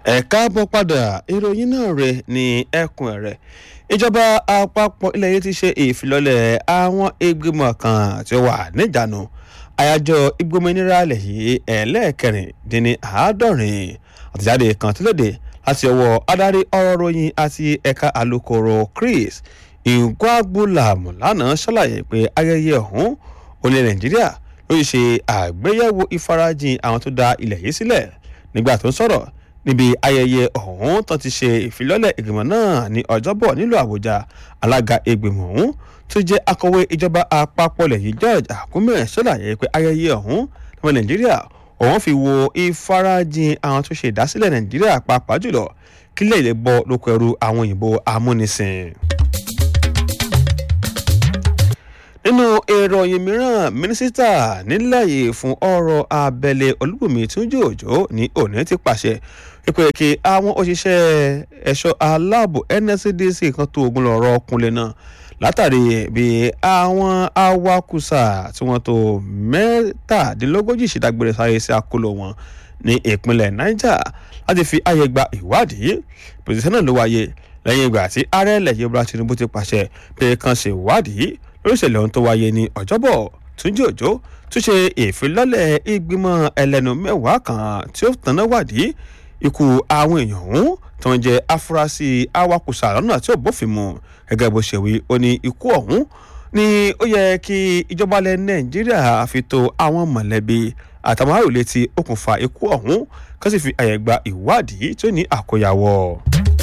ẹ káàbọ̀ padà ìròyìn náà rẹ̀ ní ẹkùn rẹ̀ ìjọba àpapọ̀ ilẹ̀ yìí ti ṣe ìfilọ́lẹ̀ àwọn ìgbìmọ̀ kan tí ó wà níjànú àyájọ́ ìgbòmìnira ilẹ̀ yìí ẹlẹ́ẹ̀kẹrìndínní àádọ́rin àtẹ̀jáde kan tó lóde láti ọwọ́ adarí ọ̀rọ̀ ròyìn àti ẹ̀ka alukoro Chris Ngwagbulam lánàá ṣàlàyé pé ayẹyẹ ọ̀hún olè Nàìjíríà ló ṣe àgbéyẹ̀wò ìfarajìn àwọn tó dá ilẹ̀ yìí sílẹ̀ nígbà tó ń sọ̀rọ̀ níbi ayẹyẹ ọ̀hún tó ti ṣe ìfilọ́lẹ̀ ìgbìmọ̀ náà ní ọjọ́bọ̀ nílùú àbújá alága ìgbìmọ̀ ọ̀hún tó jẹ́ akọ̀wé ìjọba àpapọ̀ ilẹ̀ yìí george akume ṣàlàyé pé ayẹyẹ ọ̀hún ọmọ nàìjíríà òun fi wo ìfarajìn àwọn tó ṣe ìdásílẹ̀ nàìjíríà pàápàá jùlọ kílẹ̀ ilẹ̀ bọ́ lóko ẹrú àwọn òyìnbó amúnisìn nínú ìròyìn mìíràn mínísítà nílẹ̀ yìí fún ọ̀rọ̀ abẹ́lé olúbùnmi túnjí òjò ní òní ti pàṣẹ pípẹ́ kí àwọn òṣìṣẹ́ ẹ̀ṣọ́ aláàbò nscdc kan tó ogun lọ́rọ̀ ọkùnrin náà látàrí bí àwọn awakùsà tí wọ́n tó mẹ́tàdínlógójì ṣèdágbére sáré sí àkóló wọn ní ìpínlẹ̀ niger láti fi àyè gba ìwádìí pèsè náà ló wáyé lẹ́yìn ìgbà tí ààrẹ ilẹ̀ yìí bọ́lá tinubu ti pàṣẹ pé kan ṣe ìwádìí lórí ìṣẹ̀lẹ̀ ohun tó wáyé ní ọjọ́bọ̀ túnjí òjò tún ṣe ìfilọ́lẹ̀ ìgbìmọ̀ ẹlẹ́nu mẹ́wàá kan tí ó tanná wádìí ikú àwọn èèyàn ọ̀hún tó ń jẹ́ afurasí awakùsà lọ́nà tí ò bófin mu gẹ́gẹ́ bó ṣe wí ó ní ikú ọ̀hún ni ó yẹ kí ìjọba ilẹ̀ nàìjíríà fi tó àwọn mọ̀lẹ́bí àtàwọn àròlé tí okùnfà ikú ọ̀hún kó sì fi àyè gba ìwádìí tó ní àkóyawọ́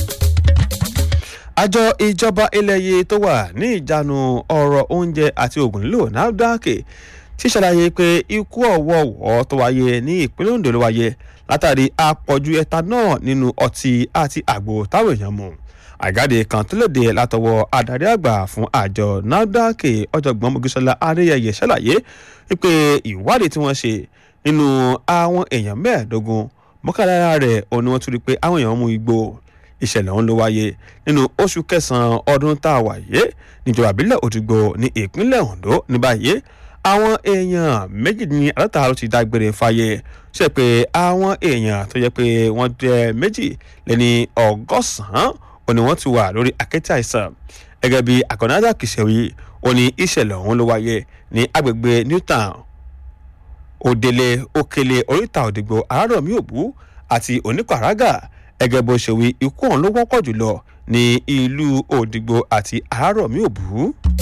àjọ ìjọba ilẹ̀ yìí tó wà ní ìjánu ọ̀rọ̀ oúnjẹ àti oògùn lílò nafdac ti ṣàlàyé pé ikú ọ̀wọ́ọ̀wọ́ tó wáyé ní ìpínlẹ̀ ondo ló wáyé látàrí àpọ̀jù ethanol nínú ọtí àti àgbo táwọn èèyàn mu àgáde kan tó léde látọwọ́ adarí àgbà fún àjọ nafdac ọ̀jọ̀gbọ́n mogisola adéyẹyẹ ṣàlàyé wípé ìwádìí tí wọ́n ṣe nínú àwọn èèyàn mẹ́ẹ̀ẹ́dógún mọ́kànlá rẹ̀ òun ni wọ́n tún rí pé àwọn èèyàn mú igbó ìṣẹ̀lẹ̀ ọ̀hún ló wáyé nínú oṣù kẹsàn-án ọdún tá a wà yé níjọba ìbílẹ̀ òdìgbò ní ìpínlẹ̀ ondo ní báyìí àwọn èèyàn méjì ní àlọ́ta ló ti dágbére fáyé ṣe pé àwọn èèyàn tó yẹ pé wọ́n jẹ́ méjì lẹ́ni ọgọ́sàn-án ò ní wọ́n ti wà lórí àkẹ́tì àìsàn gẹ́gẹ́ bí àkànnáńdà kìsẹ̀wì ò ní ìṣẹ̀lẹ̀ ọ̀hún ló wáyé ní agbègbè newtown òdèlè òkèlè oríta òdìgbò àràrọ̀mí òbú àti oníkàràgà ẹgẹ bó ṣe wí ikú ọ̀hún ló wọ́pọ̀ jùlọ ní ìlú òdìgbò àti àárọ̀mí òbú.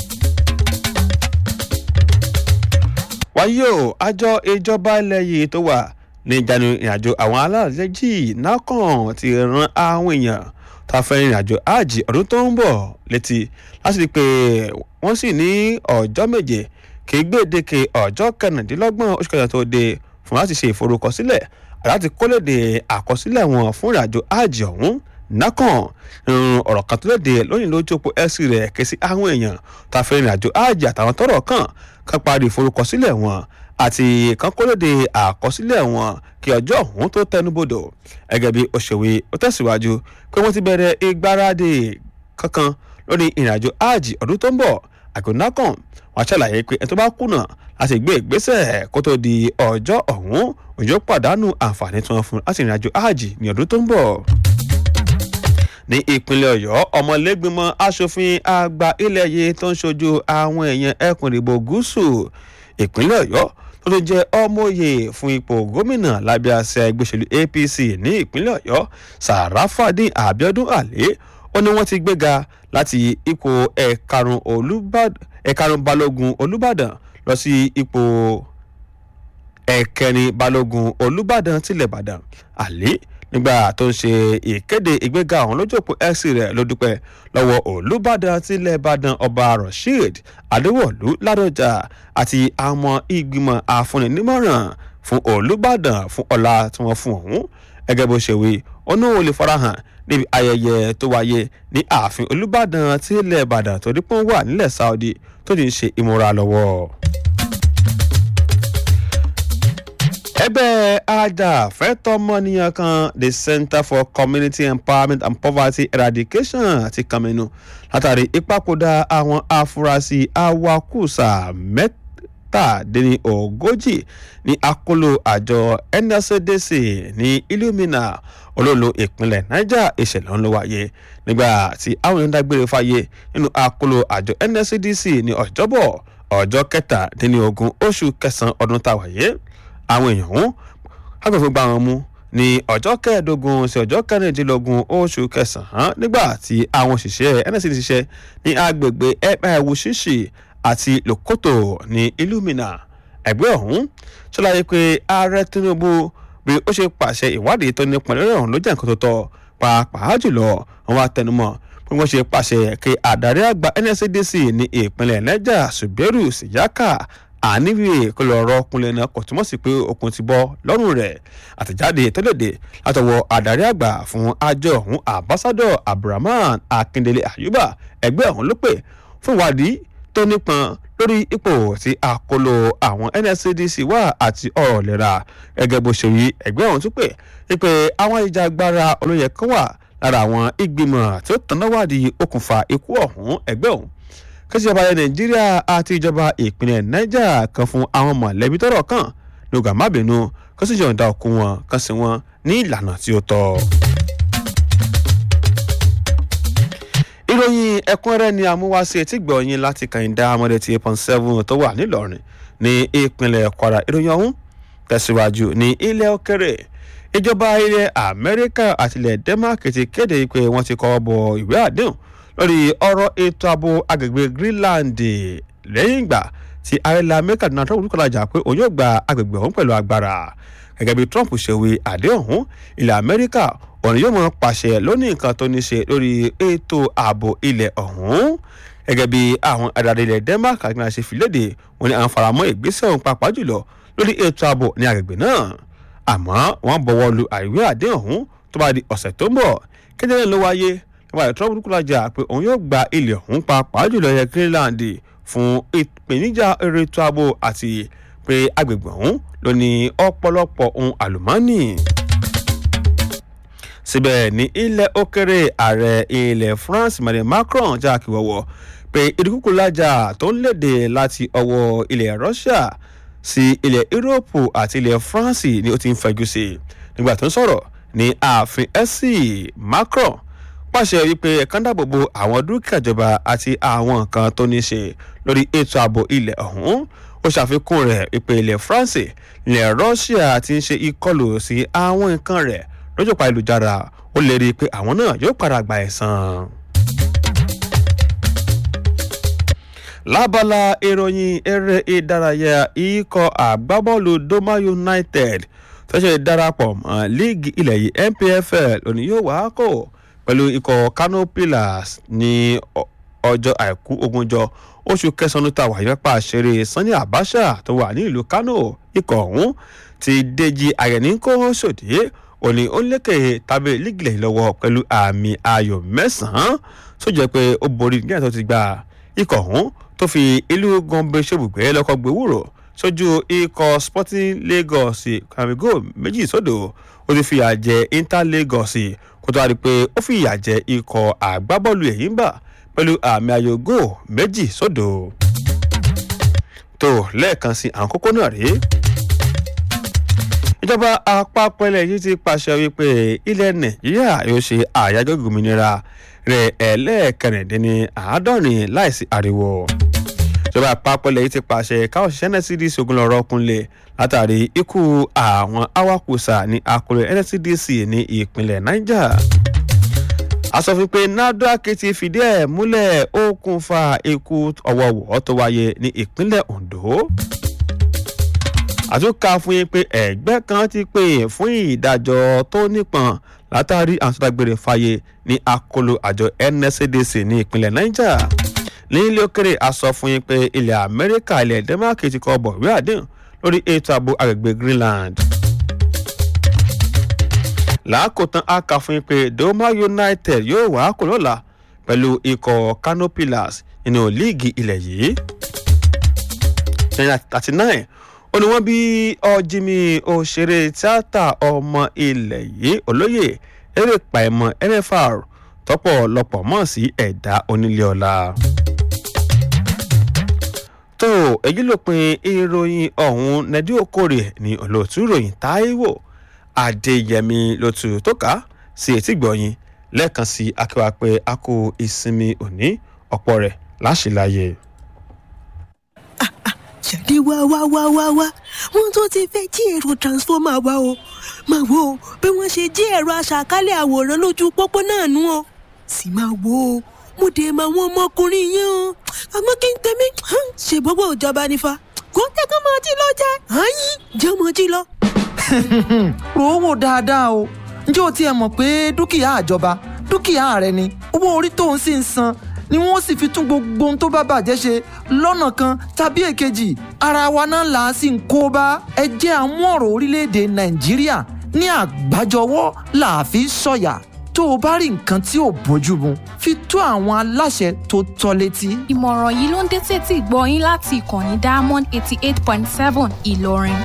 wáyé o àjọ ìjọba ilẹ̀ yìí tó wà ní ìjánu ìrìnàjò àwọn alálẹ́jì nákàn ti ran àwọn èèyàn tá a fẹ́ ìrìnàjò àjì ọdún tó ń bọ̀ létí láti rí i pé wọ́n sì ní ọjọ́ méje kì í gbèdéke ọjọ́ kẹrìndínlọ́gbọ̀n oṣù kẹta tó dé fún láti ṣe ìforúkọsílẹ̀ láti kólédè àkọsílẹ̀ wọn fún ìrìnàjò àjì ọ̀hún nákàn ọ̀rọ̀ kan tó léde lónìí lójú òpó ẹ̀sì rẹ̀ ké sí àwọn èèyàn tá a fẹ́ ìrìnàjò àjì àtàwọn tọ́rọ̀ kàn kan parí ìforúkọsílẹ̀ wọn àti kan kólédè àkọsílẹ̀ wọn kí ọjọ́ ọ̀hún tó tẹnubodò gẹ́gẹ́ bí òṣèwé ó tẹ̀síwájú pé wọ́n ti bẹ̀rẹ̀ ìgbáradì kankan lórí ìrìnàjò àjì ọdún tó ń bọ̀ àgọ́ nákàn wọ́n ṣàlàyé pé ẹni tó bá kùnà láti gbé ìgbésẹ̀ kó tó di ọjọ́ ọ̀hún òjò pàdánù àǹfààní tí wọ́n fún láti ìrìnàjò áàjì ní ọdún tó ń bọ̀. ní ìpínlẹ̀ ọ̀yọ́ ọmọlẹ́gbìmọ̀ asòfin àgbà ilẹ̀ yìí tó ń ṣojú àwọn èèyàn ẹkùn ìdìbò gúúsù ìpínlẹ̀ ọ̀yọ́ tó tún jẹ́ ọmọye fún ipò gómìnà lábẹ́ àṣẹ ẹgbẹ́ òṣèlú apc ní ìpínlẹ̀ ọ̀yọ́ sàràfàdín abiodun alẹ́ ó ní wọ́n ti gbéga láti ipò ẹ̀karùn balógun olùbàdàn lọ sí ipò ẹ̀kẹrin balógun olùbàdàn tilẹ̀ ìbàdàn àlẹ́ nígbà tó ń ṣe ìkéde ìgbéga ọ̀hún lójú òpó x rẹ̀ ló dúpẹ́ lọ́wọ́ olùbàdàn tilẹ̀ ìbàdàn ọba rasheed adéwọ̀lú ládọjà àti àwọn ìgbìmọ̀ àfúnninímọ̀ràn fún olùbàdàn fún ọlá tí wọ́n fún ọ̀hún gẹ́gẹ́ bó ṣe wí ó ní òun lè farahàn níbi ayẹyẹ tó wáyé ní ààfin olùbàdàn tilẹ̀ ìbàdàn tó dípò wà nílẹ̀ saudi tó ti ń ṣe ìmúra lọ́wọ́. ẹgbẹ́ ajàfẹ́tọ̀ọ́mọnìyàn kan the center for community empowerment and poverty eradication ti kàmínú látàrí ìpapòdà àwọn afurasí awakùsà mẹ́tàdínní ogójì ní akóló àjọ nscdc ní illumina olólo ìpínlẹ̀ niger ìṣẹ̀lẹ̀ ń lọ wáyé nígbà tí àwọn èèyàn dágbére fáyé nínú akóló àjọ nscdc ní ọjọ́bọ̀ ọjọ́ kẹtàdínlógún oṣù kẹsàn-án ọdún tá a wáyé àwọn èèyàn ọ̀hún agbèfọ́ gbà wọn mú ní ọjọ́ kẹẹ̀ẹ́dógún sí ọjọ́ kẹrìndínlógún oṣù kẹsàn-án nígbà tí àwọn òṣìṣẹ́ nscdc ṣiṣẹ́ ní agbègbè ẹ̀ẹ́wù ṣíṣì àti lòkòtò ní illumina ẹgbẹ́ ọ̀hún ṣàlàyé pé ààrẹ tinubu bí ó ṣe pàṣẹ ìwádìí tó nípa lórí ọ̀hún ló jẹ́ nǹkan tó tọ́ pàápàá jùlọ àwọn atẹnumọ́ bí wọ́n ṣe pàṣẹ kí àdarí àgbà nscdc ní ìpínlẹ̀ niger suberu siyaka àníwèé kó lọ rọ ọkùnrin náà kò túmọ̀ sí pé okùn ti bọ́ lọ́rùn rẹ̀ àtẹ̀jáde tẹ́lẹ̀dẹ̀ látọwọ́ àdarí àgbà fún àjọ ọ̀hún ambassadọ abdulrahman akindele ayuba ẹgbẹ́ ọ̀hún ló pè fún ìwádìí tó nípọn lórí ipò tí àkóló àwọn nscdc wà àti ọ̀rọ̀ lera gẹ́gẹ́ bó ṣe rí ẹgbẹ́ ọ̀hún tún pè wípé àwọn ìjàgbara olóyè kan wà lára àwọn ìgbìmọ̀ tí ó tanná wádìí okùnfà ikú ọ̀hún ẹgbẹ́ ọ̀hún kẹ́sìjọba ilẹ̀ nàìjíríà àti ìjọba ìpínlẹ̀ niger kan fún àwọn mọ̀lẹ́bí tọ́rọ̀ kàn lóga mábìínú kẹ́sìjọba òkú wọn kan sí wọn ní ìlànà tí ó tọ́. ìròyìn ẹ̀kúnrẹ́rẹ́ ni amúwáṣe tí gbọ̀nyìn láti kàìndá amọ̀dé ti eight point seven tó wà nílọrin ní ìpínlẹ̀ kwara ìròyìn ọ̀hún tẹ̀síwájú ní ilẹ̀ òkèrè ìjọba ilẹ̀ amẹ́ríkà àti ilẹ̀ denmark ti kéde pé wọ́n ti kọ́ bọ ìwé àdéhùn lórí ọ̀rọ̀ ètò ààbò agbègbè greenland lẹ́yìn ìgbà tí ààrẹ amẹ́ríkà donald trump dúkọ̀ lajà pé òun yóò gba agbègbè ọ̀hún pẹ̀lú agbára gẹ́gẹ́ bí trump ṣe wí àdéhùn ọ̀hún ilẹ̀ amẹ́ríkà òun yóò mọ pàṣẹ lónìí nǹkan tó ní ṣe lórí ètò ààbò ilẹ̀ ọ̀hún gẹ́gẹ́ bí àwọn adarí ilẹ̀ denmark àti náà ṣe fi léde wọn ni àwọn faramọ́ ìgbésẹ̀ ọ̀hún pàápàá jùlọ lórí ètò ààbò ní agbègbè náà àmọ́ wọ́n bọ̀wọ́ lu àìwé àdéhùn ọ̀hún tó bá di ọ̀sẹ̀ tó ń bọ̀ kéde náà ló wáyé nípa ìtọ́jú burúkú lajà pé òun yóò gba ilẹ̀ ọ̀hún pàápàá jùlọ ilẹ̀ greenland fún ìpèníjà eré ètò ààbò àti pé agbègbè ọ̀hún ló ní ọ̀pọ̀lọpọ̀ ohun àlùmọ́ọ́nì síbẹ̀ ní ilẹ̀ òkèrè ààrẹ ilẹ̀ france emmanuel macron já kíwọ́wọ́ pé ìdúkùkù lájà tó ń léde láti ọwọ́ ilẹ̀ russia sí ilẹ̀ europe àti ilẹ̀ france ni ó ti ń fẹjú sí i nígbà tó ń sọ̀rọ̀ ní ààfin ẹ̀sì macron pàṣẹ wípé ẹ̀kan dáàbòbò àwọn dúkìá ìjọba àti àwọn nǹkan tó ní ṣe lórí ètò ààbò ilẹ̀ ọ̀hún ó ṣàfikún rẹ̀ ìpè ilẹ̀ france ilẹ̀ russia ti ń ṣe ìkọlù sí àwọn nǹkan rẹ̀ lójú pa ìlújára ó lè rí i pé àwọn náà yóò padà gba ẹ̀san. lábala ìròyìn eré ìdárayá ikọ̀ àgbábọ́ọ̀lù doma united tọ́sẹ̀ darapọ̀ mọ́ líìgì ilẹ̀ yìí npfl òní yóò wá kó pẹ̀lú ikọ̀ kano pillars ní ọjọ́ àìkú ogúnjọ́ oṣù kẹsàn-án tá a wà yọpá ṣeré sanni abacha tó wà ní ìlú kano ikọ̀ ọ̀hún ti dèjì àyẹ̀ní kó sòdí òní ó lékè tábìlì lígìlẹ̀ lọ́wọ́ pẹ̀lú àmì ayò mẹ́sàn-án tó jẹ́ pé ó borí nígbà tó ti gba ikọ̀ ọ̀hún tó fi ìlú gombe ṣòbùgbé lọ́kọ̀ gbowóró sójú ikọ̀ sporting lagos kàmígò méjì sódò ó ti fìyà jẹ inter lagos kó tó wá di pé ó fìyà jẹ ikọ̀ àgbábọ́ọ̀lù ẹ̀yìn bà pẹ̀lú àmì ayò gò méjì sódò tó lẹ́ẹ̀kan sí àwọn kókó náà rèé ìjọba àpapọ̀ ilẹ̀ yìí ti pàṣẹ wípé ilẹ̀ nàìjíríà yóò ṣe àyájọ́ ìgbòmìnira rẹ̀ ẹlẹ́ẹ̀kẹrìndínní àádọ́rin láìsí ariwo ìjọba àpapọ̀ ilẹ̀ yìí ti pàṣẹ káwọn òṣìṣẹ́ nscdc ogunlọ́rọ̀ kúnlẹ̀ látàrí ikú àwọn awakùsà ní akọlẹ̀ nscdc ní ìpínlẹ̀ niger asòfin pé nafdac ti fìdí ẹ̀ múlẹ̀ okùnfà ikú ọ̀wọ̀wọ̀ tó wáyé ní ìpínlẹ̀ ondo àtúnkà fún yín pé ẹgbẹ́ kan ti pè fún ìdájọ́ tó nípọn látàrí àtúndágbére fàyè ní akolo àjọ nscdc ní ìpínlẹ̀ niger ní ilé òkèrè a sọ fún yín pé ilẹ̀ amẹ́ríkà ilẹ̀ denmark ti kọ bọ̀ ìwé àdéhùn lórí ètò ààbò agbègbè greenland làákòtán a kà fún yín pé doma united yóò wá kò lọ́la pẹ̀lú ikọ̀ kano pillars nínú líìgì ilẹ̀ yìí thirty nine ó ní wọ́n bí ọ̀jìmì òṣèré tíátà ọmọ ilẹ̀ yìí olóyè eré pàìmọ̀ nfr tọ́pọ̀ lọ́pọ̀ mọ̀ sí ẹ̀dá onílé ọ̀la. tó èyí ló pin ìròyìn ọ̀hún nẹ́dí okòrè ní olóòtú ìròyìn táíwò adéyẹmí ló tu tó ká sí etí gbọ̀yìn lẹ́ẹ̀kan sí akéwà pé a kó ìsinmi òní ọ̀pọ̀ rẹ̀ láṣìláyè. jáde wá wá wá wá wá wọn tó ti fẹ́ jí ẹ̀rọ transformer wa o máa wo bí wọ́n ṣe jí ẹ̀rọ aṣàkálẹ̀ àwòrán lójú pópó náà nú o sì máa wo mo dé máa wọn ọmọkùnrin yẹn o àmọ́ kí n tẹ̀mí ṣe gbogbo ìjọba nífa kó tẹ́kọ̀ máa jí lọ jẹ́ àyín jẹ́ ọmọ jí lọ. rò ó wò dáadáa o ǹjẹ́ o tiẹ̀ mọ̀ pé dúkìá àjọba dúkìá rẹ ni owó orí tó ń sì ń san ni wọ́n sì fi tún gbogbo ohun tó bá bàjẹ́ ṣe lọ́nà kan tàbí èkejì ara wa náà là á sì ń kó bá ẹ jẹ́ àmú ọ̀rọ̀ orílẹ̀-èdè nàìjíríà ní àgbájọwọ́ là á fi sọ̀yà tó o bá rí nǹkan tí ò bójú mu fi tó àwọn aláṣẹ tó tọ́ létí. ìmọ̀ràn yìí ló ń dé tètè gbọ́ yín láti ìkànnì diamond eighty eight point seven ìlọrin.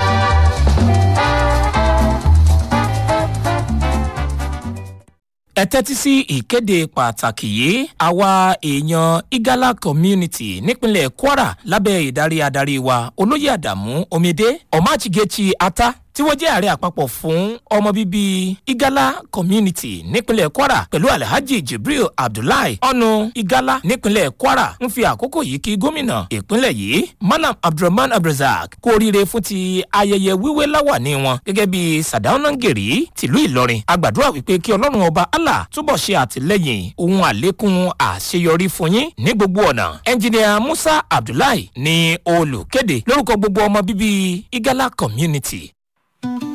ẹ tẹ́tí sí ìkéde pàtàkì yìí àwa èèyàn igala community nípínlẹ̀ kwara lábẹ́ ìdarí adarí wa olóyè àdàmú omidé ọ̀máchigechi ata tí wọ́n jẹ́ ààrẹ àpapọ̀ fún ọmọ bíbí igala community nípínlẹ̀ kwara pẹ̀lú alhaji jibril abdullahi ọ̀nù igala nípínlẹ̀ kwara ń fi àkókò yìí kí gómìnà ìpínlẹ̀ yìí malam abdulrahman abdulrazak kú oríire fún ti ayẹyẹ wíwé láwàní wọn gẹ́gẹ́ bí sadaunangeri tìlú ìlọrin agbàdúrà wípé kí ọlọ́run ọba allah túbọ̀ ṣe àtìlẹ́yìn ohun àlékún àṣeyọrí fún yín ní gbogbo ọ̀nà ẹnjìnìà musa abdullahi ní olùkéde lórúkọ gbogbo ọmọ bíbí igala community